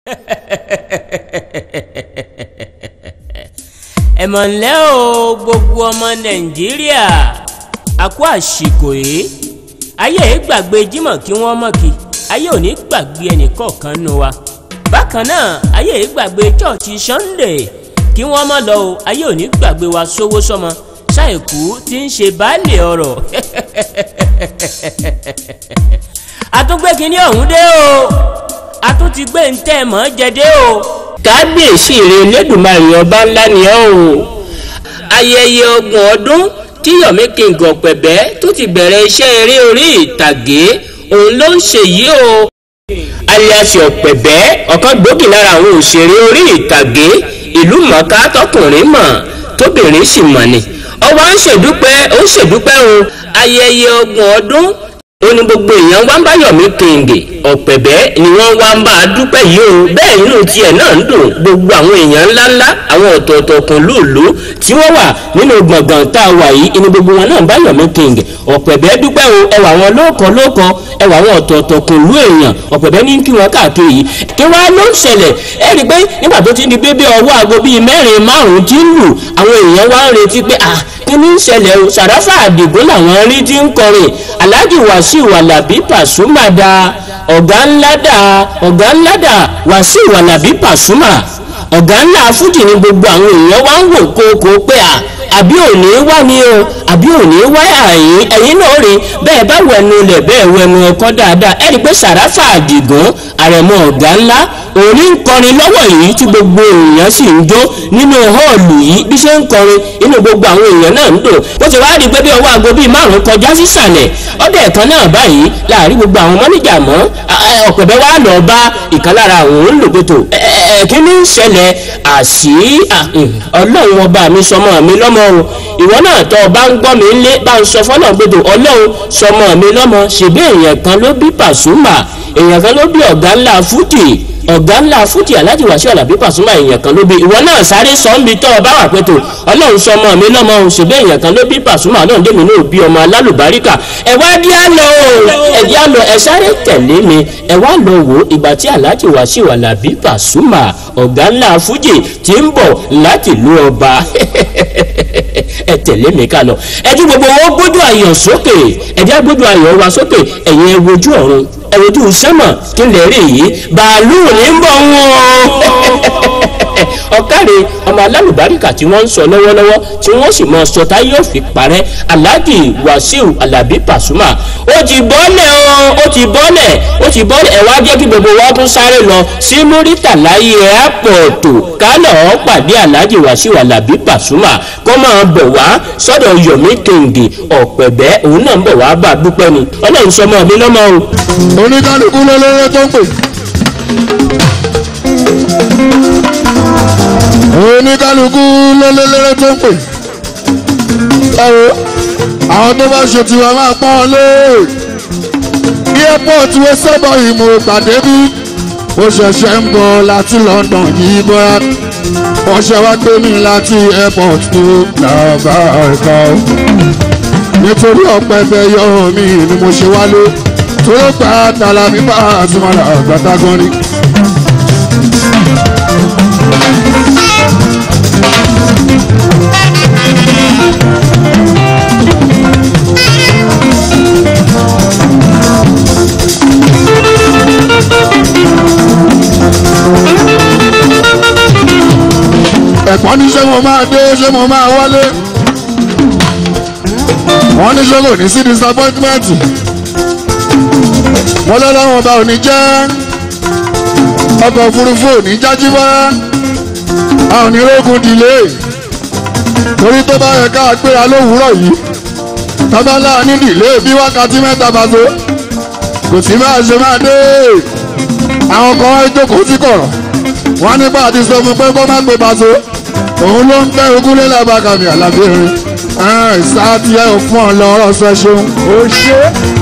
ẹ̀mọ̀ ńlẹ́ o gbogbo ọmọ nàìjíríà a kú àsìkò yìí ayé yìí gbàgbé jímọ̀ kí wọ́n mọ̀ kí ayé ò ní gbàgbé ẹnìkọ̀ọ̀kan nù wa bákan náà ayé yìí gbàgbé chọ́ọ̀chì sunday kí wọ́n mọ̀ lọ o ayé ò ní gbàgbé wa sówó sọmọ ṣàìkú tí ń ṣe baálé ọ̀rọ̀ àtúngbé kínní ọ̀hún dé o àtúntí gbé ń tẹ̀ mọ́ jẹ dé o kábíyèsí rẹ lẹ́dùnmarè ọba ńlá ni ọ́ o ayẹyẹ ọgbọ̀n ọdún tí yomi king ọ̀pẹ̀bẹ́ tó ti bẹ̀rẹ̀ iṣẹ́ eré orí ìtàgé òun ló ń ṣe yìí o alias ọ̀pẹ̀bẹ́ ọ̀kan gbòógì lára àwọn òṣèré orí ìtàgé ìlú mọ̀ọ́ká tọkùnrin mọ̀ tóbìnrin sì mọ̀ ni ọwọ́ à ń ṣèdúpẹ́ ó ń ṣèdúpẹ́ o ayẹyẹ ọgbọ̀n ọdún ó ní gbogbo èèyàn wá ń bá yomi king ọ̀pẹ̀bẹ́ ni wọ́n wá ń bá a dúpẹ́ yìí o bẹ́ẹ̀ inú tiẹ̀ náà ń dùn gbogbo àwọn èèyàn ńláńlá àwọn ọ̀tọ̀ọ̀tọ̀ kan lóòló tí wọ́n wà nínú gbọ̀ngàn tá a wà yìí inú gbogbo wọn náà ń bá yomi king ọ̀pẹ̀bẹ́ dúpẹ́ o ẹwà wọn lóòkọ́ lóòkọ́ ẹwà àwọn ọ̀tọ̀ọ̀tọ̀ kan lú èèyàn ọ̀pẹ̀bẹ́ ní kí wọn káàkiri yìí kí wọ́n á ló ń ṣẹlẹ̀ ẹ rí i pé nígbà tó ti di bébé ọwọ́ aago bíi mẹ́rin márùn-ún tí ń lù àwọn èèyàn wá ń retí pé ah kí ni ń ṣẹlẹ̀ o sàráfà àdìgún làwọn rí tí ń kọrin aláàjì wàsíù alábí pàṣúmà dá ọ̀gá ńlá dá ọ̀gá ńlá dá wàsíù alábí pàṣúmà ọ̀gá ńlá fújì ni gbogbo àwọn èèyàn wá ń wò kókó pé à àbí òní wá ní o àbí òní wá àyín ẹ̀yin náà rí bẹ́ẹ̀ bá wẹnu lẹ̀ bẹ́ẹ̀ wẹnu ọkọ dáadáa ẹ rí i pé sàráfà àdìgún àrẹ̀mọ ọ̀gá ńlá òní ń kọrin lọ́wọ́ yìí tí gbogbo èèyàn sì ń jó nínú họ́ọ̀lù yìí bí ṣe ń kọrin inú gbogbo àwọn èèyàn náà ń dùn bó ti wá rí i pé bí ọwọ́ aago bíi márùn-ún kọjá sísàlẹ̀ ọdẹ ẹ̀kan náà báyìí láàrin gbogbo àwọn mọ́níjà mọ́ ọ̀pẹ̀bẹ́ wa lọ bá ìkan lára àwọn olùgbètò kí ni ń ṣẹlẹ̀ àṣì ọlọ́run ọba mi sọmọ mi lọ́mọ o ìwọ náà tọ́ ọ bá ń gbọ́ mi lé bá ń sọ fọ́nà gbèdò ọlọ́run sọmọ mi lọ́mọ ṣèbí èèyàn kan ló bí pàṣúmà èèyàn kan ló bí ọ̀gá ńlá fújì ọ̀gá ńlá fújì aláàjì wàṣíù alábí pàṣúmà èèyàn kan ló bí ìwọ náà sáré sọ ń bi tọ́ ọ bá wà pé tó ọlọ́run sọmọ mi lọ́mọ o ṣèbí èèyàn kan ló bí pàṣúmà ọlọ́run dèmi náà bí ọmọ alálùbáríkà ẹ wá dí á lọ ẹ dí á lọ ẹ sáré tẹ̀lé mi ẹ wá lọ wò ìgbà tí aláàjì wàṣíù alábí pàṣúmà ọ̀gá ńlá fújì ti ń bọ̀ láti ìlú ọba ẹ tẹ̀lé mi ká lọ ẹ jí gbogbo wọn gbójú ayọ̀ sókè ẹ jẹ́ gbójú ayọ̀ wa sókè ẹ̀yin ẹ wojú ọ̀run ẹ wojú sẹ́mọ̀ kí n lè rí yìí bàálù ní ń bọ̀ wọ́n ọ̀kàrẹ̀ ọmọ alálùbáríkà tí wọ́n ń sọ lọ́wọ́lọ́wọ́ tí wọ́n sì mọ sọ tá yóò fi parẹ́ aláàjì wàsíù alábí pàṣúmà ó ti bọ́lẹ̀ o ó ti bọ́lẹ̀ ó ti bọ́lẹ̀ ẹ̀ wá jẹ́ kí gbogbo wa tún sáré lọ sí múrítàlá airport kálọ̀ ọ́ pàdé aláàjì wàsíù alábí pàṣúmà kó máa bọ̀ wá sọ́dọ̀ yomi kèǹgì ọ̀pẹ̀bẹ́ òun náà ń bọ̀ wá bá a dúpẹ́ ni ọlọ́run sọmọ mi lọ́mọ o. oníkálukú lọ́lọ́rọ́ tó ń pè. oníkálukú lọ́lọ́lọ́rọ́ tó ń pè. ẹ̀rọ àwọn tó bá ṣe tiwa máa pọ́n wọn lé. airport wo sábà ìmọ̀ pàdé bí ó ṣẹ̀ṣẹ̀ ń bọ̀ láti London yìí bọ́ra wọ́n ṣe wá gbé mi láti airport tó làbá ẹ̀ka nítorí ọ̀pẹ bẹ yọ mí ni mo ṣe wálé tó gbà tàlà bíbá àtúmọ̀lá àgbàtà gan ni. ẹ̀pọ́n ní ṣé mo máa dé ṣé mo máa wálé wọ́n ní ṣé kò ní sí disappointment wọ́n lọ́lọ́wọ́n ọba ò ní jẹ́ ọkọ̀ òfurufú ò ní jájú bá a ò ní rógun dìlé torí tó bá yẹ ká gbéra lówùúrọ̀ yìí tábàlà ní dìlé bí wákàtí mẹ́ta bá tó kò sí máa ṣe máa dé àwọn kan wá jókòó sí kọ̀rọ̀ wọ́n nípa àti sọ fún pé kó má gbé bàtó òun ló ń tẹ́ ogúnlé lábàkàmì àlàbírin sáàtì ẹ̀ ò fún ọ lọ́rọ̀ sọ ṣeun ó ṣe.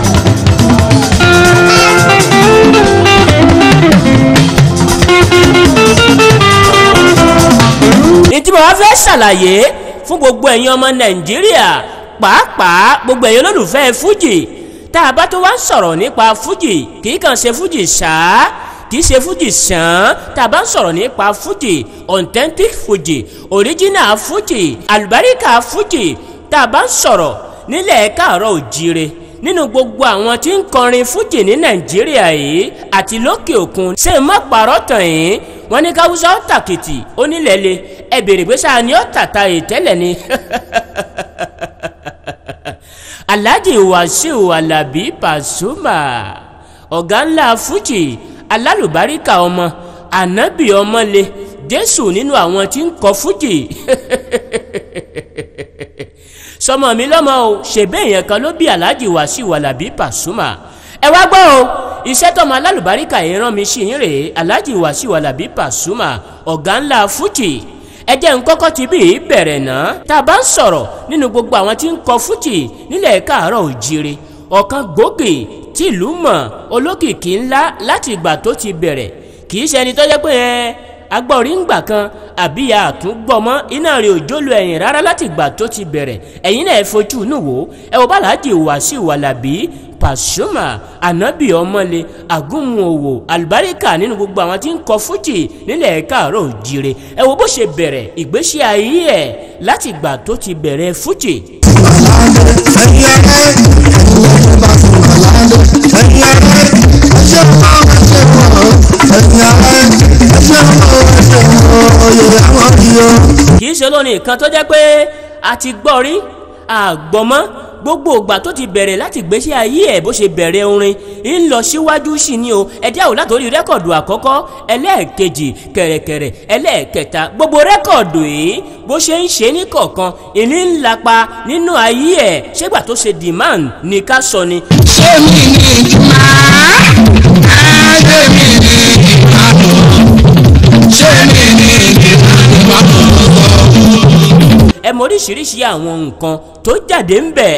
ní tí mo wá fẹ́ ṣàlàyé fún gbogbo ẹ̀yin ọmọ nàìjíríà pàápàá gbogbo ẹ̀yin olólùfẹ́ fújì tá a bá tó wá ń sọ̀rọ̀ nípa fújì kì í kàn ṣe fújì ṣáá kì kì í ṣe fújì sàn tá a bá ń sọ̀rọ̀ nípa fújì authentic fújì original fújì àlùbáríkà fújì tá a bá ń sọ̀rọ̀ nílẹ̀ káàárọ̀ òjíire nínú gbogbo àwọn tí ń kọrin fújì ní nàìjíríà yìí àti lókè òkun ṣé n má parọ́ tàn yín wọ́n ní káwùsà ó tàkìtì onílẹ̀lẹ̀ ẹ bèrè pé sáà ni ó tàta ìtẹ́lẹ̀ ni. alhaji wasiu alabi pasuma ọ̀gá ńlá fújì alálùbáríkà ọmọ ànábì ọmọle jésù nínú àwọn tí ń kọ fújì sọmọ mi lọmọ o ṣèbẹ èèyàn kan ló bí alhaji wasiu alabi pasuma ẹ wá gbọ́ o iṣẹ́ tọmọ alálùbáríkà yìí rán mi sí yín rèé alhaji wasiu alabi pasuma ọ̀gá ńlá fújì ẹ jẹ́ n kọ́kọ́ ti bí bẹ̀rẹ̀ náà tá a bá ń sọ̀rọ̀ nínú gbogbo àwọn tí ń kọ fújì nílẹ̀ káàárọ̀ òjire ọ̀kan gbòógì tìlú mọ̀ olókìkí ńlá láti ìgbà tó ti bẹ̀rẹ̀ kì í ṣe ẹni tó jẹ́ pé ẹ agbọ́rí ń gbà kan àbí àtúngbọ́mọ́ iná rẹ̀ òjò lu ẹ̀yìn rárá láti ìgbà tó ti bẹ̀rẹ̀ ẹ̀yin náà ẹ fojú inú wò ẹ wò bàlájì Wàsíù Àlàbí Pasuma ànábì ọmọle àgúnmu òwò àlùbáríkà nínú gbogbo àwọn tí ń kọ fújì nílẹ̀ káàárọ̀ òjire ẹ wò bó ṣe bẹ̀rẹ̀ ìgbésí ayé ẹ̀ láti ìgbà tó ti bẹ̀rẹ̀ fújì. kì í ṣe lónìí kan tó jẹ́ pé a ti gbọ́ rí àgbọ̀mọ́ gbogbo ìgbà tó ti bẹ̀rẹ̀ láti gbésí ayé ẹ̀ bó ṣe bẹ̀rẹ̀ orin ń lọ síwájú sí ni o ẹ̀dí àwò látòrí rẹ́kọ̀dù àkọ́kọ́ ẹlẹ́ẹ̀kejì kẹ̀rẹ̀kẹ̀rẹ̀ ẹlẹ́ẹ̀kẹta gbogbo rẹ́kọ̀dù yìí bó ṣe ń ṣe ní kọ̀ọ̀kan ìní ń lapa nínú ayé ẹ̀ ṣégbà tó ṣe demand ní ká sọ ni. ṣé mi ní ìjùmọ̀ ayé mi ní ìbàdàn ṣé mi ní ìbàdàn ẹ mọ oríṣiríṣi àwọn nǹkan tó jáde ń bẹ̀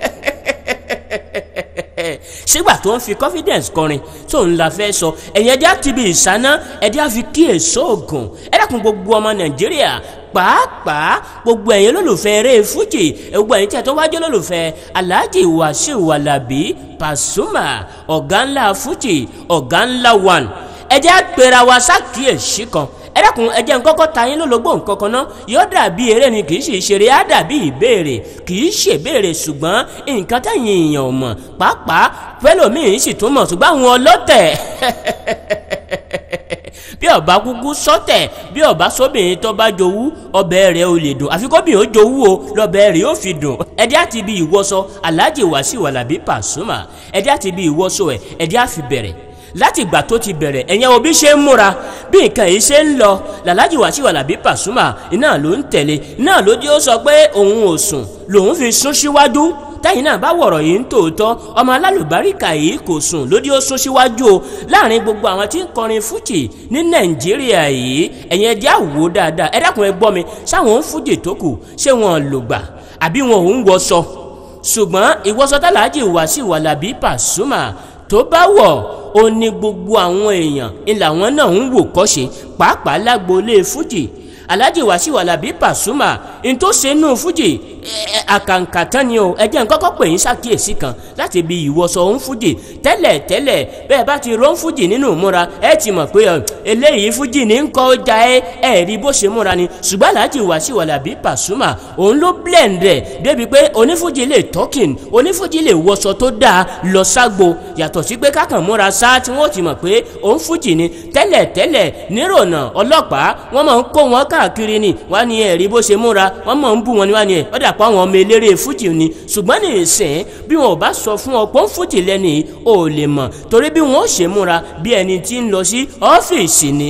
sígbà tó ń fi confidence kọrin tó ń la fẹ́ sọ ẹ̀yin ẹ̀dí àti ibi ìsáná ẹ̀dí àfi kíyèsí oògùn ẹ dákun gbogbo ọmọ nàìjíríà pàápàá gbogbo ẹ̀yin olólùfẹ́ eré fújì gbogbo ẹ̀yin tí a tó wájú olólùfẹ́ alhaji wasiu alabi pasuma ọ̀gá ńlá fújì ọ̀gá ńlá one ẹ jẹ́ àpèrà wa sákìyèsí kan ẹ dákun ẹ jẹ́ n kọ́kọ́ ta yín lólobó nǹkan kan náà yóò dàbí eré ni kì í ṣe ìṣeré á dàbí ìbéèrè kì í ṣèbéèrè ṣùgbọ́n nǹkan táyìn èèyàn ò mọ̀ pàápàá fẹlòmíín sì tún mọ̀ ṣùgbọ́n àwọn ọlọ́tẹ̀ bí ọba kúkú sọtẹ bí ọba sóbìnrin tó bá jowú ọbẹ̀ rẹ̀ ò lè dùn àfi kóbìnrin ó jowú o lọ́bẹ̀ rẹ̀ ó fi dùn ẹdí àti bí ìwọṣọ Alhaji Wasiu Alabi Pasuma ẹdí àti bí ìwọṣọ ẹ ẹdí àfi bẹ̀rẹ̀ láti ìgbà tó ti bẹ̀rẹ̀ ẹ̀yẹn òbí ṣe ń múra bí nǹkan yìí ṣe ń lọ làlájì Wasiu Alabi Pasuma iná ló ń tẹ̀lé iná ló dé ó sọ pé òun ò sùn lòun fi sún síwájú táyìn náà bá wọ̀rọ̀ yìí ń tòótọ́ ọmọ alálùbáríkà yìí kò sùn lódì ó sún síwájú o láàrin gbogbo àwọn tí ń kọrin fújì ní nàìjíríà yìí ẹ̀yin ẹjẹ́ àwò dáadáa ẹ dákun ẹ gbọ́ mi sáwọn ń fújì tó kù ṣé wọn lò gbà àbí wọn ò ń wọṣọ ṣùgbọ́n ìwọṣọ tálàájì Wasiu Alabi Pasuma tó bá wọ̀ ó ní gbogbo àwọn èèyàn ilà wọn náà ń wò kọ́ṣe pàápàá lágboolé fújì Alhaji Wasiu Alabi Pasuma n tó ṣe nù fújì àkàǹkà tán ni o ẹ jẹ́ n kọ́kọ́ pè yín ṣàkíyèsí kan láti bí ìwọṣọ òun fújì tẹ́lẹ̀ tẹ́lẹ̀ bẹ́ẹ̀ bá ti rán fújì nínú ìmúra ẹ ti mọ̀ pé eléyìí fújì ní ń kọ́ ọjà ẹ ẹ rí bó ṣe múra ni ṣùgbọ́n Alhaji Wasiu Alabi Pasuma òun ló blend rẹ̀ débi pé onífújì lè talking onífújì lè wọṣọ tó dáa lọ ságbo yàtọ̀ sí pé kákan múra sá tí wọ́n ti mọ̀ pé òun fújì ni tẹ́lẹ̀ tẹ́lẹ̀ nírònà ọlọ́pàá wọ́n máa ń kó wọn káàkiri ni wọ́n á ní ẹ̀rí bó ṣe múra wọ́n máa ń bú wọn ni wọ́n á ní ẹ̀ ọ́ dà pa àwọn ọmọ eléré fújì ni ṣùgbọ́n ní ìsìn bí wọn ò bá sọ fún ọ pé ń fújì lẹ́nu yìí ò lè mọ̀ torí bí wọn ó ṣe múra bí ẹni tí ń lọ sí ọ́fíìsì ni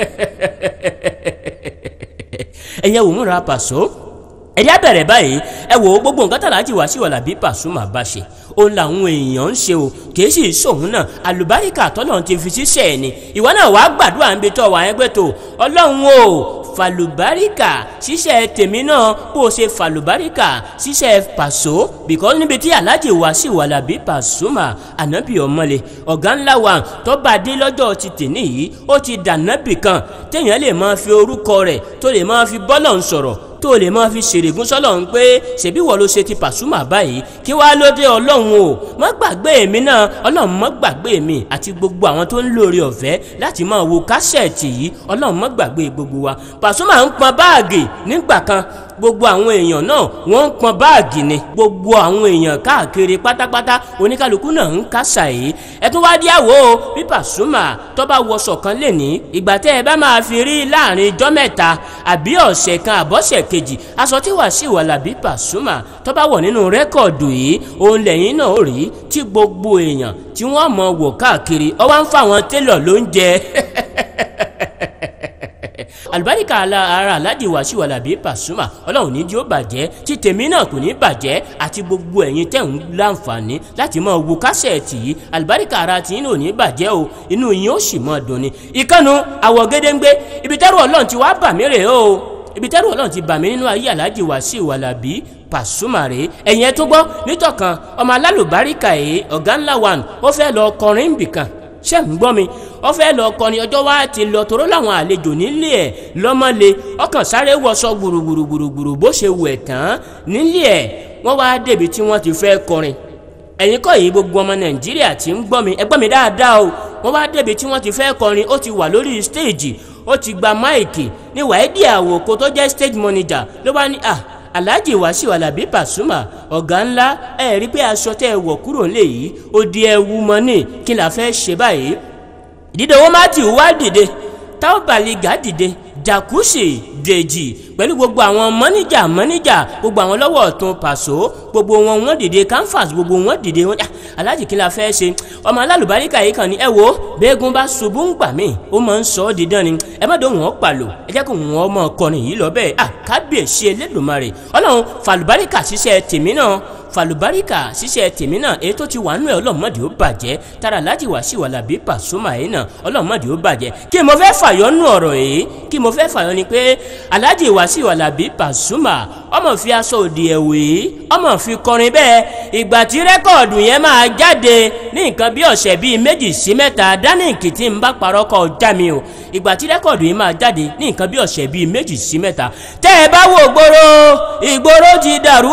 ẹ̀yẹ wò múra pàṣọ ẹ̀yà bẹ̀rẹ̀ báyìí ẹ wò ó gbogbo nǹkan tàlájì Wasiu Alabi Pasuma bá ṣe òun làwọn èèyàn ń ṣe o kì í sì sòun náà àlùbáríkà tọ́lọ́run ti fi ṣiṣẹ́ ẹ̀ ni ìwọ náà wàá gbàdúrà ń bi tọ́ wà ẹ́ pẹ́ tó ọlọ́run o fàlùbáríkà ṣiṣẹ́ tèmi náà bó o ṣe fàlùbáríkà ṣiṣẹ́ pàṣọ because níbi tí Alhaji Wasiu Alabi Pasuma ànábì ọmọlẹ ọ̀gá ńlá wa tó bá dé lọ́jọ́ ti tèmi yìí ó ti dànábì kan téèyàn lè máa fi orúkọ rẹ̀ tó lè máa fi bọ́lọ̀ ń sọ̀rọ̀ tó o lè máa fi ṣèrègùn sọ́lọ́run pé ṣèbí wọ́n ló ṣe ti Pasuma báyìí kí wàá ló dé ọlọ́run o má gbàgbé èmi náà ọlọ́run má gbàgbé mi àti gbogbo àwọn tó ń lóore ọ̀fẹ́ láti máa wo kásẹ̀tì yìí ọlọ́run má gbàgbé gbogbo wa Pasuma ń pọn báàgì nígbà kan gbogbo àwọn èèyàn náà wọ́n ń pọn báàgì ni gbogbo àwọn èèyàn káàkiri pátápátá oníkálukú náà ń kásà yìí ẹ tún wá díàwó o bí Pasuma tó bá wọṣọ kan lè ní ìgbà tẹ́ ẹ bá máa fi rí láàrin ijọ́ mẹ́ta àbí ọ̀sẹ̀ kan àbọ̀sẹ̀ kejì aṣọ tí Wasiu Alabi Pasuma tó bá wọ̀ nínú rẹ́kọ̀dù yìí òun lẹ́yìn náà rí tí gbogbo èèyàn tí wọ́n mọ̀ wò káàkiri ọwọ́ ń fáwọn télọ̀ ló ń jẹ àlùbáríkà ara aládì Wasiu Alabi Pasuma ọlọ́run ní jí ó bàjẹ́ tí tèmi náà kò ní bàjẹ́ àti gbogbo ẹ̀yin tẹ̀ ń láǹfààní láti máa wo kásẹ̀tì yìí àlùbáríkà ara tí yín ò ní bàjẹ́ o inú yín ó sì máa dùn ni. ìkànnù àwọ̀ gédéǹgbé ibi tẹ́rù ọlọ́run ti wá bà mí rè o ibi tẹ́rù ọlọ́run ti bà mí nínú ayé aládì Wasiu Alabi Pasuma rè ẹ̀yin ẹ tó gbọ́ nítọ̀kan ọmọ alálùbáríkà yìí ọ̀gá ńlá wa ó fẹ́ lọ kọrin bìkan ṣé ń gbọ́ mi ó fẹ́ lọ kọrin ọjọ́ wa ti lọ toró láwọn àlejò nílé ẹ̀ lọ́mọ́lé ọkàn sáré wọṣọ gbùrùgbùrùgbùrù bó ṣe wù ẹ̀ tán nílé ẹ̀ wọ́n wá débi tí wọ́n ti fẹ́ kọrin ẹ̀yin kọ́ yìí gbogbo ọmọ nàìjíríà tí ń gbọ́ mi ẹ gbọ́ mi dáadáa o wọ́n wá débi tí wọ́n ti fẹ́ kọrin ó ti wà lórí stéèjì ó ti gba máìkì ní wàídìí àwòkó tó jẹ́ stage manager ló bá ní à alhaji Wasiu Alabi Pasuma ọ̀gá ńlá ẹ rí pé aṣọ tẹ́ ẹ wọ̀ kúrò nílé yìí ó di ẹwu mọ́nì kí la fẹ́ ṣe báyìí dídé owó matthew wá dìde táwọn baliga dìde jacuzzi dèjì pẹ̀lú gbogbo àwọn mọ́níjà mọ́níjà gbogbo àwọn lọ́wọ́ ọ̀tún pàṣọ gbogbo wọn wọ́n dìde canvas gbogbo wọn dìde wọn aláàjì kí la fẹ́ ṣe ọmọ alálùbáríkà yìí kan ní ẹ wo bẹ́ẹ̀gùn bá ṣubú ń gbà mí ó máa ń sọ ọ́ dídán ni ẹ má dóhùn ọ́ pàlò ẹ jẹ́ kó wọn ọmọ ọkọrin yìí lọ bẹ́ẹ̀ à kábíyèsí Elédùmarè ọlọ́run fàlùbáríkà ṣiṣẹ́ tèmi náà fàlùbáríkà ṣiṣẹ́ tèmi náà èyí tó ti wà nù ẹ ọlọ́mọdé ó bàjẹ́ tara Alhaji Wasiu Alabi Pasuma yìí náà ọlọ́mọdé ó bàjẹ́ kí mo fẹ́ fàyọ nù ọ̀rọ̀ yìí kí mo fẹ́ fàyọ ni pé Alhaji Wasiu Alabi Pasuma ọmọ fi aṣọ òdì ẹ̀wé ọmọ fi kọrin bẹ́ẹ̀ ìgbà tí rẹ́kọ̀dù yẹn máa jáde ní nǹkan bí ọ̀sẹ̀ bíi méjì sí mẹ́ta dánìkì tí ń bá parọ́ kọ́ já mi o ìgbà tí rẹ́kọ̀dù yìí máa jáde ní nǹkan bí ọ̀sẹ̀ bíi méjì sí mẹ́ta tẹ́ ẹ bá wo gbòòrò ìgboro ti dàrú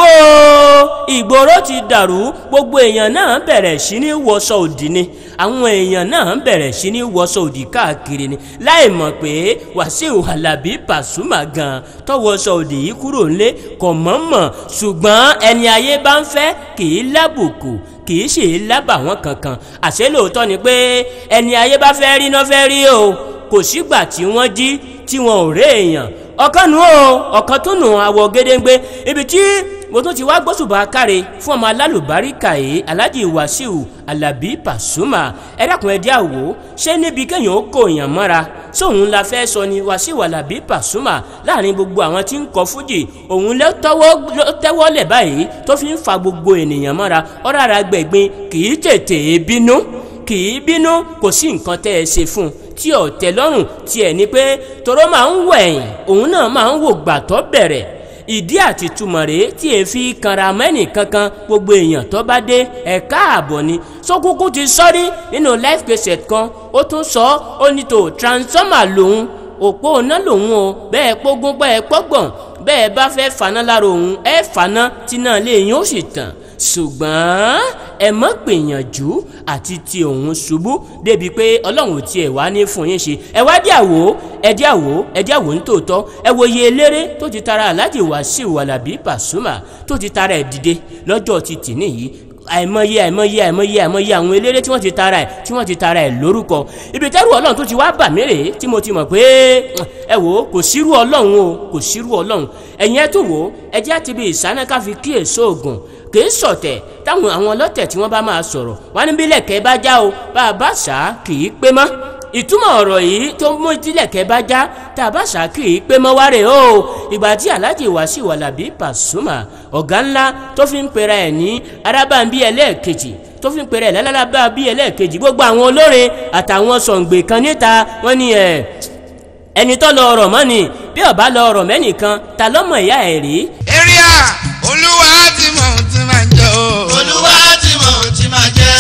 o ìgboro ti dàrú gbogbo èèyàn náà bẹ̀rẹ̀ sí ní wọṣọ òdì ni àwọn èèyàn náà bẹ̀rẹ̀ sí ní wọṣọ òdì káàkiri ni láì mọ̀ pé Wasiu Alabi Pasuma gan tọwọ́ṣọ òdì yìí kúrò ńlé kò mọ̀ọ́mọ̀ ṣùgbọ́n ẹni ayé bá ń fẹ́ kì í lábùkù kì í ṣe lábàwọ́n kankan àṣé lóòótọ́ ni pé ẹni ayé bá fẹ́ rí náà fẹ́ rí o kò sígbà tí wọ́n jí tí wọn ò rí èèyàn ọ̀kan nù o ọ̀kan tó nù àwọ̀ gédéǹgbé ibi tí mo tún ti wá gbósùbà káre fún ọmọ alálùbáríkà yìí Alhaji Wasiu Alabi Pasuma ẹ dákun ẹ dí àwò ṣé níbi kéèyàn ó kó èèyàn mọ́ra sóun la fẹ́ sọ ni Wasiu Alabi Pasuma láàrin gbogbo àwọn tí ń kọ fújì òun ló tẹ́wọ́ lẹ̀ báyìí tó fi ń fa gbogbo ènìyàn mọ́ra ọ̀rọ̀ ara gbẹ̀gbin kì í tètè bínú kì í bínú kò sí nǹkan tẹ́ ẹ ṣe fún un tí ò tẹ́ lọ́rùn tiẹ̀ ni pé toró máa ń wẹ̀yìn òun náà máa ń wò gbàtọ́ bẹ̀rẹ̀ ìdí àti túmọ̀ rèé tí e fi kanra mẹ́nì kankan gbogbo èèyàn tó bá dé ẹ̀ka ààbọ̀ ni sókúkú ti sọ́rí nínú life cassette kan ó tún sọ ó ní tó transformer lòun òpó iná lòun o bẹ́ẹ̀ pógún bẹ́ẹ̀ pọ́gbọ̀n bẹ́ẹ̀ bá fẹ́ faná lára òun ẹ faná tí náà lè yín ó sì tàn ṣùgbọ́n ẹ mọ́ gbìyànjú àti ti òun ṣubú débi pé ọlọ́run tiẹ̀ wá ní fún yín ṣe ẹ wá dí àwò ẹ dí àwò ẹ dí àwò nítòótọ́ ẹ wo iye eléré tó ti tara Alhaji Wasiu Alabi Pasuma tó ti tara ẹ̀ dìde lọ́jọ́ ti tì níyì àìmọye àìmọye àìmọye àìmọye àwọn eléré tí wọ́n ti tara ẹ̀ tí wọ́n ti tara ẹ̀ lórúkọ ibi tẹ́rù ọlọ́run tó ti wá bà mí rèé tí mo ti mọ̀ pé ẹ wò ó kò sírú ọlọ́run o kò sírú ọlọ́run ẹ̀yin ẹ tún wò ó ẹ jẹ́ àti bí ìsáná ká fi kíyèsí oògùn kì í sọ̀tẹ̀ táwọn àwọn ọlọ́tẹ̀ tí wọ́n bá máa sọ̀rọ̀ wọ́n ní bílẹ̀kẹ́ bá já o bá a bá ṣá kì í pé mọ́ ìtumọ̀ ọ̀rọ̀ yìí tó mú tílẹ̀kẹ́ bá já tá a bá ṣá kì í pé mọ́ wárẹ̀ o ìgbà tí Alhaji Wasiu Alabi Pasuma ọ̀gá ńlá tó fi ń pera ẹ̀ ní arábàmbí ẹlẹ́ẹ̀kejì tó fi ń pera ẹ̀ lálábà bí ẹlẹ́ẹ̀kejì gbogbo àwọn olórin àtàwọn sọ̀ǹgbè kan níta wọ́n ní ẹ̀ ẹni tó lọ ọ̀rọ̀ mọ́ ni bí ọba lọ ọ̀rọ̀ mẹ́nìkan ta lọ́mọ ìyá ẹ̀ rí. area olúwa tí mò ń ti máa jẹ o. olúwa tí mò ń ti máa jẹ́.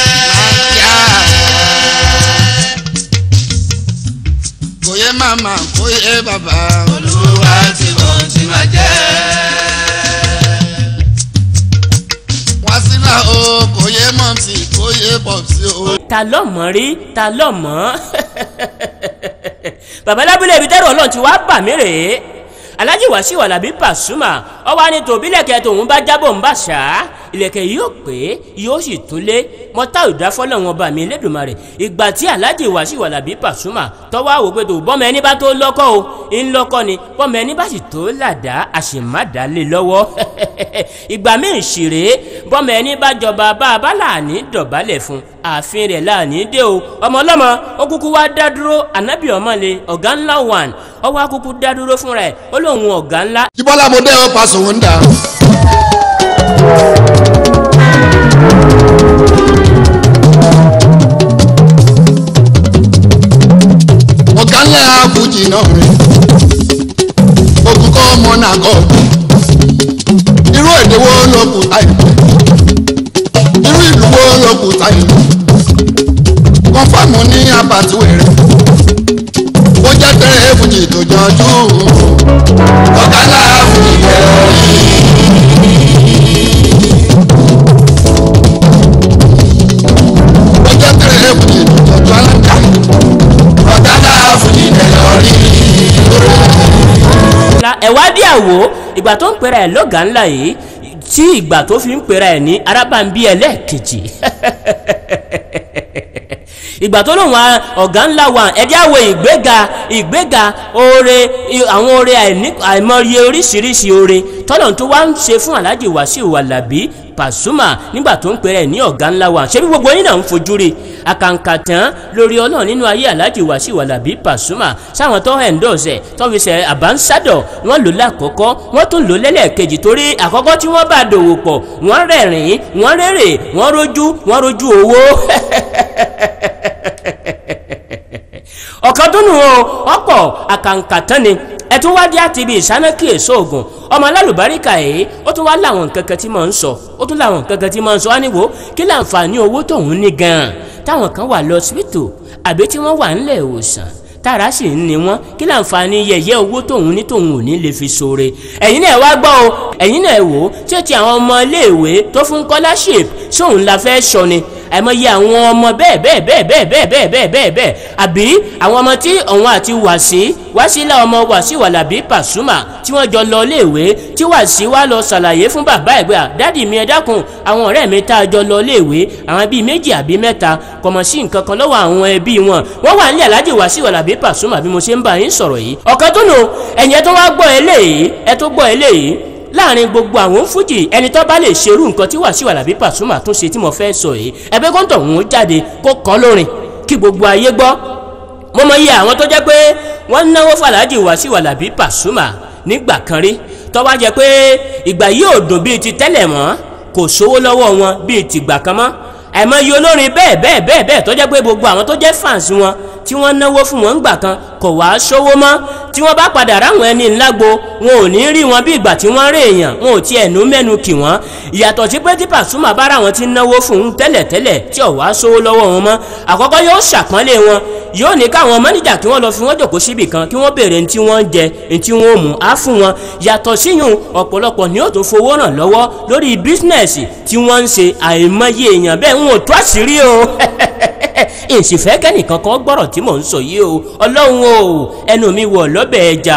kò yẹ màmá kò yẹ bàbá. olúwa tí mò ń tí máa jẹ́. wọ́n sí náà o kò yé mọ̀tì kò yé pọ̀tì o. ta ló mọ̀ rí ta ló mọ̀ bàbá lábúlé ibi tẹ́rù ọlọ́run ti wá bà mí rèé alhaji wasiu alabi pasuma ọwọ́ ni tòbílẹ̀kẹ́ tòun bá jábọ̀ ń bà ṣá ìlẹ̀kẹ̀ yóò pé yóò sì tún lé mọ́tà ìdáfọ́lẹ̀ wọn bá mi lẹ́dùnmarè ìgbà tí alhaji wasiu alabi pasuma tọ́wọ́ àwò pé tó bọ́mọ ẹni bá tó lọ́kọ́ o ń lọ́kọ́ ni bọ́mọ ẹni bá sì tó làdá àṣìmádà lé lọ́wọ́ ìgbà míì ṣìrè bọ́mọ ẹni bá jọba bá a bá láàní dọ̀bálẹ̀ fún ààfin rẹ̀ láàní dé o ọmọ ọlọ́mọ ó kúkú wá dá dúró ànábì ọmọlé ọ̀gá ńlá one ọwọ́ akúkú dá dúró fúnra ẹ̀ ó lóun ọ̀gá ńlá jíbọ́lá mo dẹ́ ọ paṣọ wọn dà. ọ̀gá ńlá àbújì náà rẹ̀ ogun kọ́ ọmọ náà kọ́ irú èdè wo ló kù táyì irú ìlú wo ló kù táyì kọ́fàmù ní abàtúwẹ̀rẹ̀ ó jẹ́ tẹ́rẹ̀ èbùjì tó jọjú ọ̀gá ńlá àbújì rẹ̀ ó jẹ́ tẹ́rẹ̀ èbùjì tó jọjú alága ọ̀gá ńlá àbújì rẹ̀ lọ́rí. ńlá ẹ̀wádìí àwò ìgbà tó ń pera ẹ̀ lọ́gàá ńlá yìí tí ìgbà tó fi ń pera ẹ̀ ní arábàǹbí ẹlẹ́ẹ̀kejì ìgbà tó lóun wa ọ̀gá ńlá wa ẹ̀dí àwọ ìgbéga ìgbéga oore i- àwọn oore àìní- àìmọye oríṣiríṣi oore tọ́lọ̀ tó wá ń ṣe fún alhaji wasiu alabi pasuma nígbà tó ń pèrè ní ọ̀gá ńlá wa ṣé bí gbogbo yín náà ń fojú rí àkàǹkà tán lórí ọlọ́run nínú ayé alhaji wasiu alabi pasuma sáwọn tó ẹ̀ńdọ̀ọ̀sẹ̀ tó fi ṣe àbánsádọ̀ wọ́n lò lákọ̀ọ́kọ́ wọ́n tún lò lẹ́lẹ́ẹ̀kejì torí àkọ́kọ́ tí wọ́n bá dòwò pọ̀ wọ́n rẹ̀rìn wọ́n rèrè wọ́n rojú wọ́n rojú owó ọ̀kan tó nù o ọ̀pọ̀ àkàǹkà tán ni ẹ tún wá dé àti ibi ìsánákì èso ògùn ọmọ alálùbáríkà yìí ó tún wá láwọn nǹkan kan tí mò ń sọ ó tún láwọn nǹkan kan tí mò ń sọ wá níwò kí láǹfààní owó tóun ní gan-an táwọn kan wà lọ síbítù àbí tí wọ́n wà ńlẹ̀ ìwòsàn tára sì ń ní wọn kí láǹfààní yẹyẹ owó tóun ní tóun ò ní lè fi ṣoore ẹ̀yin náà wá gbọ́ o ẹ̀yin náà wò ó ṣé ti àwọn ọmọ iléèwé tó fún scholarship sóun la fẹ́ sọ ni àìmọye àwọn ọmọ bẹ́ẹ̀ bẹ́ẹ̀ bẹ́ẹ̀ bẹ́ẹ̀ bẹ́ẹ̀ bẹ́ẹ̀ bẹ́ẹ̀ bẹ́ẹ̀ bẹ́ẹ̀ àbí àwọn ọmọ tí òun àti wàsí wàsílà ọmọ wàsí wàlàbí pàṣùmà tí wọ́n jọ lọ léèwé tí wàsí wá lọ ṣàlàyé fún bàbá ẹ̀gbẹ́ à dádì mi ẹ dákun àwọn ọ̀rẹ́ mi tá a jọ lọ léèwé àwọn bíi méjì àbí mẹ́ta kọ̀mọ̀ sí nǹkan kan lọ́wọ́ àwọn ẹbí wọn wọ́n wà nílẹ̀ alájì wàsí wàlàbí pàṣùmà bí mo ṣe ń bá yín sọ̀rọ̀ yìí ọ̀kan tó nù ẹ̀yìn ẹ tó wá gbọ́ eléyìí ẹ tó gbọ́ eléyìí láàrin gbogbo àwọn fújì ẹni tó bá lè ṣerú nǹkan tí Wasiu Alabi Pasuma tún ṣe tí mo fẹ́ sọ yìí ẹgbẹ́ kọ́ńtọ̀ òun jáde kó kọ́ lórin kí gbogbo ayé gbọ́ mo mọ iye àwọn tó jẹ́ pé wọ́n náwó fàlájì Wasiu Alabi Pasuma nígbà kan rí tó wá jẹ́ pé ìgbà yìí ò dùn bíi ti tẹ́lẹ̀ mọ́ kò sówó lọ́wọ́ wọn bíi tìgbà kan mọ́ àìmọye olórin bẹ́ẹ̀ bẹ́ẹ̀ bẹ́ẹ̀ bẹ́ẹ̀ tó jẹ́ pé gbogbo àwọn tó jẹ́ fans wọn tí wọ́n náwó fún wọn gbà kan kò wá sówó mọ́ tí wọ́n bá padà ráwọn ẹni ńlágbo wọn ò ní rí wọn bí ìgbà tí wọ́n rí èèyàn wọn ò tiẹ̀ nú mẹ́nu kì wọ́n ìyàtọ̀ sí pé tí Pasuma bá ráwọn tí náwó fún un tẹ́lẹ̀tẹ́lẹ̀ tí ò wá sówó lọ́wọ́ wọn mọ́ àkọ́kọ́ yóò ṣàpọ́nlé wọn yóò ní káwọn mọ́níjà kí wọ́n lọ fi wọ́n jòkó síbì kan kí wọ́n béèrè ntí wọ́n ń jẹ ntí wọ́n mú á fún wọn yàtọ̀ síyùn ọ̀pọ̀lọpọ̀ ni yóò tún fowó ràn lọ́wọ́ lórí bísínẹ́sì tí wọ́n ń ṣe àìmọye èèyàn bẹ́ẹ̀ ń wò tó àṣírí o ìsìfẹ́ kẹ́nìkan kan gbọ́rọ̀ tí mò ń sọ yìí o ọlọ́run o ẹnu mi wọ̀ lọ́bẹ̀ ẹja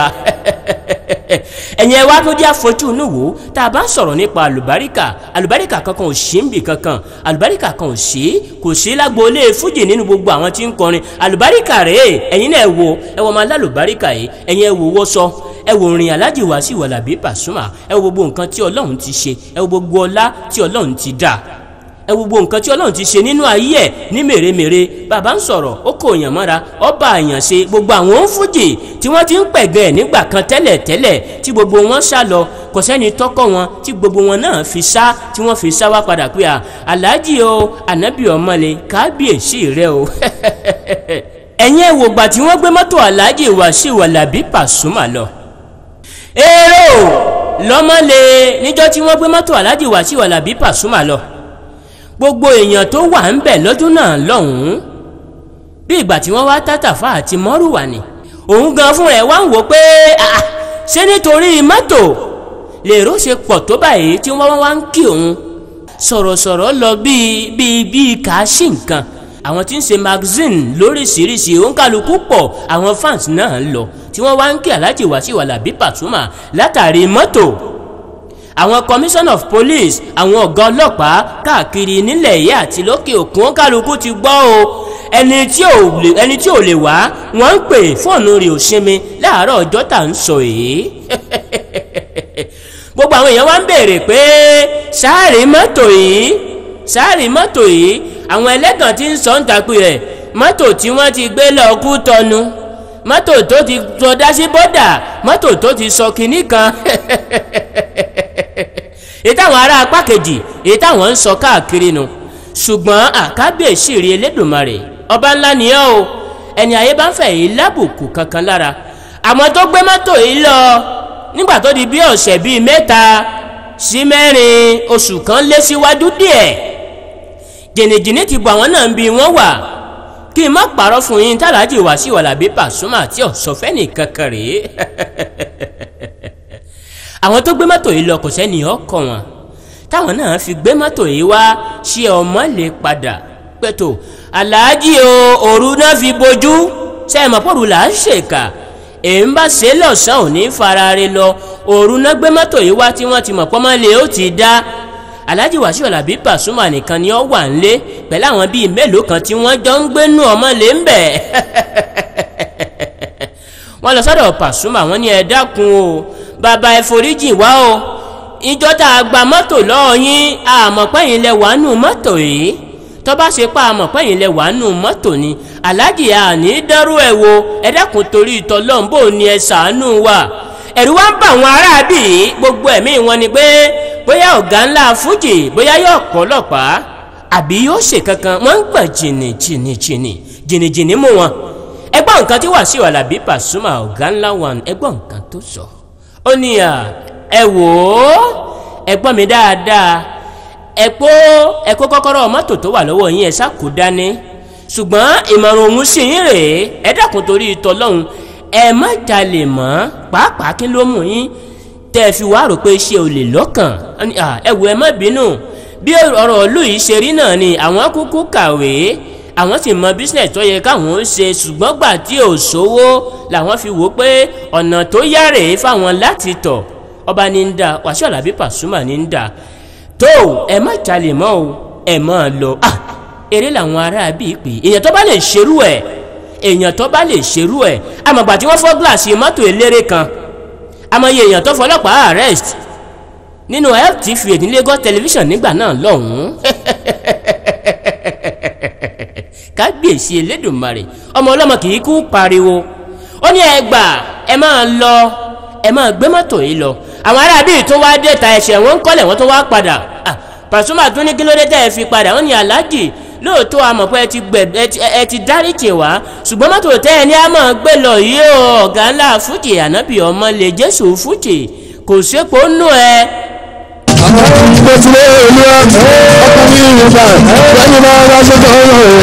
ẹ̀yin ẹ wá tó jẹ́ àfojú inú wò tá a bá ń sọ̀rọ̀ nípa àlùbáríkà àlùbáríkà kankan ò sí níbì kankan àlùbáríkà kan ò sí kò sí lágboolé fújì nínú gbogbo àwọn tí ń kọrin àlùbáríkà rèé ẹ̀yin náà ẹ wo ẹ wọ́n máa lálùbáríkà yìí ẹ̀yin ẹ wò wọ́ sọ ẹ wò rìn Alhaji Wasiu Alabi Pasuma ẹ wo gbogbo nǹkan tí ọlọ́run ti ṣe ẹ wo gbogbo ọlá tí ọlọ́run ti dá ẹ wo gbogbo nǹkan tí ọlọ́run ti ṣe nínú ayé ẹ̀ ní mèremère bàbá ń sọ̀rọ̀ ó kò yàn mọ́ra ọba àyàn ṣe gbogbo àwọn ń fújì tí wọ́n ti ń pẹ̀gẹ́ ẹ̀ nígbà kan tẹ́lẹ̀ tẹ́lẹ̀ tí gbogbo wọn sá lọ kò sẹ́ni tọ́kọ̀ wọn tí gbogbo wọn náà fi sá tí wọ́n fi sá wá padà pé à aláàjì o ànábì ọmọlẹ kábíyèsí rẹ o ẹ̀yin ẹ̀ wògbà tí wọ́n gbé mọ́tò aláàjì Wasiu Alabi Pasuma lọ èrò lọ́mọ́lé níjọ́ tí wọ́n gbé mọ́tò aláàjì Wasiu Alabi Pasuma lọ gbogbo èèyàn tó wà ń bẹ̀ lọ́dún náà lọ́hùn-ún bí ìgbà tí wọ́n wá tátàfà àti mọ́rùwà ni òun gan fún rẹ̀ wá ń wò pé ṣé nítorí mọ́tò lèrò ṣe pọ̀ tó báyìí tí wọ́n wá ń kí òun sọ̀rọ̀sọ̀rọ̀ lọ bíi bíi bíi kàáṣì nǹkan àwọn tí ń ṣe magazine lóríṣiríṣi òǹkàlùkù pọ̀ àwọn fans náà ń lọ tí wọ́n wá ń kí Alhaji Wasiu Alabi Pasuma látàrí mọ́tò àwọn commissioner of police àwọn ọ̀gá ọlọ́pàá káàkiri nílẹ̀ yìí àti lókè òkun kálukú ti gbọ́ o ẹni tí ò lè ẹni tí ò lè wá wọ́n ń pè fóònù rẹ̀ ò sinmi láàárọ̀ ọjọ́ tà ń sọ èyí gbogbo àwọn èèyàn wá ń béèrè pé sáàrì mọ́tò yìí sáàrì mọ́tò yìí àwọn ẹlẹ́gàn tí ń sọ ń takú rẹ̀ mọ́tò tí wọ́n ti gbé lọ kú tọnu mọ́tò tó ti sọdá sí bọ́dà mọ́tò tó ti sọ kinní kan èyí táwọn ará apá kejì èyí táwọn ń sọ káàkiri nu ṣùgbọ́n àkábíyèsí rí elédùnmarè ọba ńlá nìyẹn o ẹni ayé bá ń fẹ̀ yìí lábùkù kankan lára àmọ́ tó gbé mọ́tò yìí lọ nígbà tó di bí ọ̀sẹ̀ bíi mẹ́ta sí mẹ́rin oṣù kan lé síwájú díẹ̀ jìnnìjìnnì ti bọ̀ àwọn náà ń bi wọ́n wà kí n má parọ́ fún yín tàlájì Wasiu Alabi Pasuma àti ọ̀sọ̀fẹ́ nìkan kan rèé àwọn tó gbé mọ́tò yìí lọ kò sẹ́ni ọkọ̀ wọn táwọn náà fi gbé mọ́tò yìí wá ṣé ọmọ lè padà pẹ̀tò aláàjì o òru náà fi bojú sẹ́ẹ̀mọ́ pọ̀rù là ń ṣèkà èyí ń bá ṣe lọ́sàn-án ò ní farare lọ òru náà gbé mọ́tò yìí wá tí wọ́n ti mọ̀ pọ́nmọ́lẹ̀ ó ti dá Alhaji Wasiu Alabi Pasuma nìkan ni ó wà nílé pẹ̀lú àwọn bíi mélòó kan tí wọ́n jọ ń gbénú ọmọlé ń bẹ̀ wọ́n lọ sọ́dọ̀ Pasuma wọ́n ní ẹ dákun o bàbá ẹ foríjì wá o ìjọ tá a gba mọ́tò lọ́wọ́ yín àmọ̀pẹ́yìn lẹ wà nù mọ́tò yìí tó bá ṣe pa àmọ̀pẹ́yìn lẹ wà nù mọ́tò ni aláàjì àní dẹ́rù ẹ̀ wo ẹ dákun torí ìtọ́lọ́n bò ní ẹ ṣàánú wa ẹ̀rù wá ń bà wọn aráàbì gbogbo ẹ̀mí wọn ni pé bóyá ọ̀gá ńlá fújì bóyá yóò pọ̀ ọlọ́pàá àbí yóò ṣe kankan wọ́n ń gbọ̀n jìnnì jìnnì jìnnì jìnnì jìnnì mú wọn ẹgbọ́n nǹkan tí Wasiu Alabi Pasuma ọ̀gá ńlá wọn ẹgbọ́n nǹkan tó sọ ó ní à ẹ wò ó ẹ gbọ́ mi dáadáa ẹ kó ẹ kó kọ́kọ́rọ́ mọ́tò tó wà lọ́wọ́ yín ẹ ṣàkó dání ṣùgbọ́n ìmọ̀ràn òun sì ń rèé ẹ dákun torí ìtọ́lọ́hún ẹ má jalè mọ́ pàápàá kí ló mú yín tẹ́ ẹ fi wá rò pé ṣé o lè lọ́kàn ẹ wò ẹ má bínú bí ọ̀rọ̀ ìlú yìí ṣe rí náà ni àwọn kúkú kàwé àwọn sì mọ business tó yẹ káwọn ó ṣe ṣùgbọ́n gbà tí ò sówó làwọn fi wò pé ọ̀nà tó yá rèé fáwọn láti tọ̀ ọba ní ń da Wasiu Alabi Pasuma ní ń da tó ẹ má jalè mọ́ o ẹ má lọ ah eré làwọn ará bíi pè èèyàn tó bá lè ṣerú ẹ̀ èèyàn tó bá lè ṣerú ẹ̀ àmọ̀gbà tí wọ́n fọ́ gíláàsì mọ́tò eléré kan àmọ̀ye èèyàn tó fọlọ́pàá arrest nínú LTV ní Lagos television nígbà náà lọ́hùn-ún kábíyèsí elédùnmarè ọmọ ọlọ́mọ kì í kú pariwo ó ní ẹ gbà ẹ máa lọ ẹ máa gbé mọ́tò yìí lọ àwọn ará bíi tó wá dé ta ẹsẹ̀ wọn ń kọ́lẹ̀ wọn tó wá padà Pasuma tún ní kí ló dé tẹ́ ẹ fi padà wọ́n ní aláàjì lóòótọ́ àmọ̀ pé ẹ ti gbẹ ẹ ti dáríjì wá ṣùgbọ́n mọ́tò tẹ́ ẹ ní a máa gbé lọ yìí o ọ̀gá ńlá fújì ànábì ọmọ lè jésù fújì kò sépo nù ẹ àwọn tó ti lé ìlú ọkùnrin ìrìnà lẹ́yìn náà wá sí tó ń rò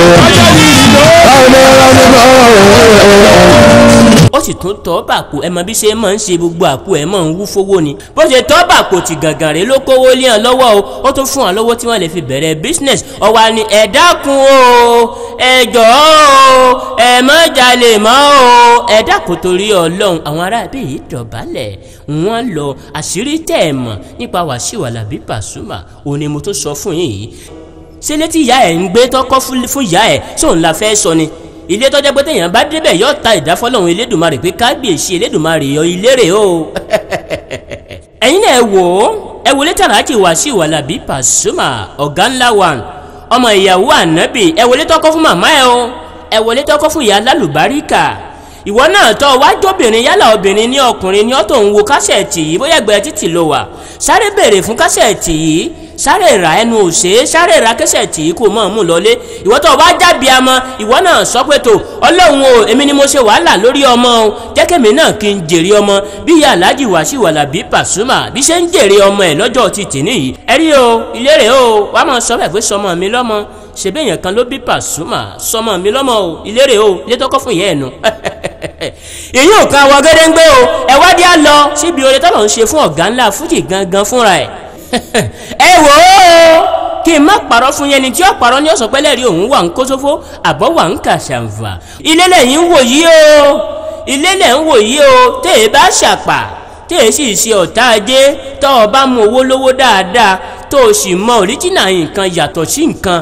ó sì tún tọ́ bàpò ẹ mọ bí ṣe máa ń ṣe gbogbo àpò ẹ máa ń wú fowó ni bó ṣe tọ́ bàpò tí gàngàn rẹ̀ ló kówó lé hàn lọ́wọ́ o ó tún fún wọn lọ́wọ́ tí wọ́n lè fi bẹ̀rẹ̀ business ọ̀wà ni ẹ dákun o ẹ jọ̀ọ́ o ẹ má jalè mọ́ o ẹ dákun torí ọlọ́run àwọn aráàbí yìí dọ̀bálẹ̀ wọ́n lọ àṣírí tẹ̀ ẹ̀ mọ̀ nípa Wasiu Alabi Pasuma òun ni mo tún sọ fún yín yìí ṣé létí ìyá ẹ̀ ń gbé tọ́kọ́ fún ìyá ẹ̀ sóun la fẹ́ sọ ni ilé tọ́jọ́ pé téèyàn bá débẹ̀ yóò ta ìdáfọ́lọ́hún elédùnmarè pé kábíyèsí elédùnmarè yọ ilé rẹ̀ o ẹ̀yin náà ẹ wò ó ẹ wọlé tàràjì Wasiu Alabi Pasuma ọ̀gá ńlá wa ọmọ ìyàwó ànábì ẹ wọlé tọ́kọ́ fún màmá ẹ o ẹ wọlé tọ́kọ́ fún ìyá alálùbáríkà ìwọ náà tọ́ wájọ́bìnrin yálà obìnrin ní ọkùnrin ní ọ́ tó ń wo kásẹ̀tì yìí bóyá ẹgbẹ́ títì ló wà sáré béèrè fún kásẹ̀tì yìí sáré ra ẹnu òṣè sáré ra kẹsẹ̀tì yìí kò mọ̀ mú lọlé ìwọ tó wá jábí amọ ìwọ náà sọ pé tó ọlọ́run o èmi ni mo ṣe wàhálà lórí ọmọ o jẹ́kẹ̀mí náà kí n jèrè ọmọ bí ìyá Alhaji Wasiu Alabi Pasuma bí ṣe ń jèrè ọmọ ẹ̀ lọ́jọ́ ti tì níyì ẹ rí o ilé rẹ̀ o wàá mọ̀ sọ bẹ́ẹ̀ pé sọmọ mi lọ́mọ ṣebí èèyàn kan ló bí Pasuma sọmọ mi lọ́mọ o ìlérè o ilé tọ́kọ́ fún ìyá ẹ̀ nu èyí ò kan àwọn gédéńgbé o ẹ wá dí á lọ síbi oore tọ́lọ̀ ń ṣe fún ọ̀gá ńlá fújì gangan fúnra ẹ̀ ẹ wò ó kí n má parọ́ fún yẹn ni tí ó parọ́ ní ọ̀sán pẹ́lẹ́ rí òun wà ń kó sófó àbọ̀ wà ń kà ṣàǹfà ilé lẹ́yìn ń wò yí o ilé lẹ́ ń wò yí o tẹ́ ẹ bá ṣàpà tẹ́ ẹ sì ṣe ọ̀tá ajé tọ́ ọ bá mú owó lówó dáadáa tó o sì mọ òríjìnà nǹkan yàtọ̀ sí nǹkan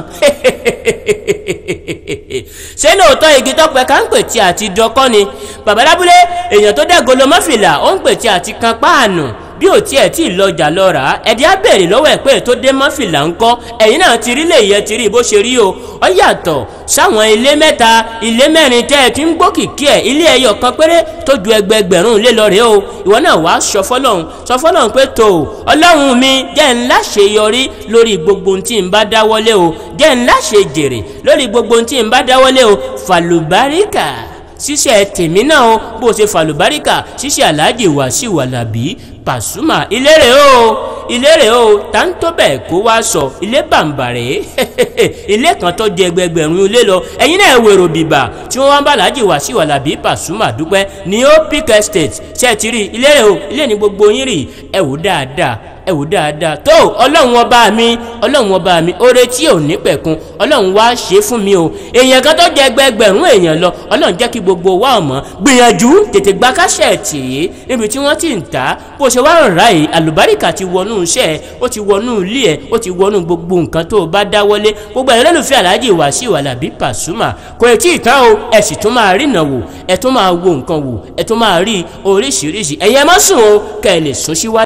ṣé lóòótọ́ igi tọ́pẹ́ ká ń pè tí àti dọkọ́ ni babalábúlé èèyàn tó dẹ́ golomọ́fìlà ó ń pè tí àti kan páànù bí ò tiẹ̀ tí ì lọjà lọ rà á ẹ̀dí á bèrè lọ́wọ́ ẹ̀ pé tó dé mọ́fìlà ń kọ́ ẹ̀yin náà ti rí lè yẹ ti rí bó ṣe rí o ọ yàtọ̀ sáwọn ilé mẹ́ta ilé mẹ́rin tẹ́ ẹ ti ń gbọ́ kìkì ẹ̀ ilé ẹyọ kan péré tó ju ẹgbẹgbẹ̀rún ilé lọ rèé o ìwọ náà wàá sọ fọlọ́hún sọ fọlọ́hún pé tó ọlọ́run mi jẹ́ ńlá ṣe yọrí lórí gbogbo ohun tí n bá dáwọ́lé o jẹ́ ńlá ṣe jèrè lórí gbogbo ohun tí n bá dáwọ́lé o fàlùbáríkà ṣíṣe tèmi náà o bó ṣe fàlùbáríkà ṣíṣe aláàjì Wàsíù Àlàbí Pasuma ilé rẹ̀ o ilé rẹ̀ o tá ń tó bẹ́ẹ̀ kó wá sọ ilé bàǹbàrẹ̀ ilé kan tó di ẹgbẹgbẹ̀rún ilé lọ ẹ̀yin náà wèrò bìbà tí wọ́n wá ń bá aláàjì Wàsíù Àlàbí Pasuma dúpẹ́ ní Opic Estate ṣe ti rí ilé rẹ̀ o ilé ní gbogbo yín rí ẹ wò dáadáa ẹ wò dáadáa tó ọlọ́run ọba mi ọlọ́run ọba mi oore tí ò ní pẹ̀kun ọlọ́run wá ṣe fún mi o èèyàn kan tó jẹ ẹgbẹgbẹ̀rún èèyàn lọ ọlọ́run jẹ́ kí gbogbo wa ọ̀mọ́ gbìyànjú tètè gba káṣẹ́ẹ̀tì yìí níbi tí wọ́n ti ń tà bó ṣe wá ń ra yìí àlùbáríkà ti wọnú iṣẹ́ ẹ ó ti wọnú ilé ẹ ó ti wọnú gbogbo nǹkan tó o bá dáwọ́lé gbogbo ẹ̀rọ lólùfẹ́ aláàjì Wàsíù Àlàbí Pasuma kò tí ì tán o ẹ sì tún máa rìnà wò ẹ tún máa wo nǹkan wò ẹ tún máa rí oríṣiríṣi ẹ̀yẹ má sùn o kẹ́ ẹ lè sún síwájú.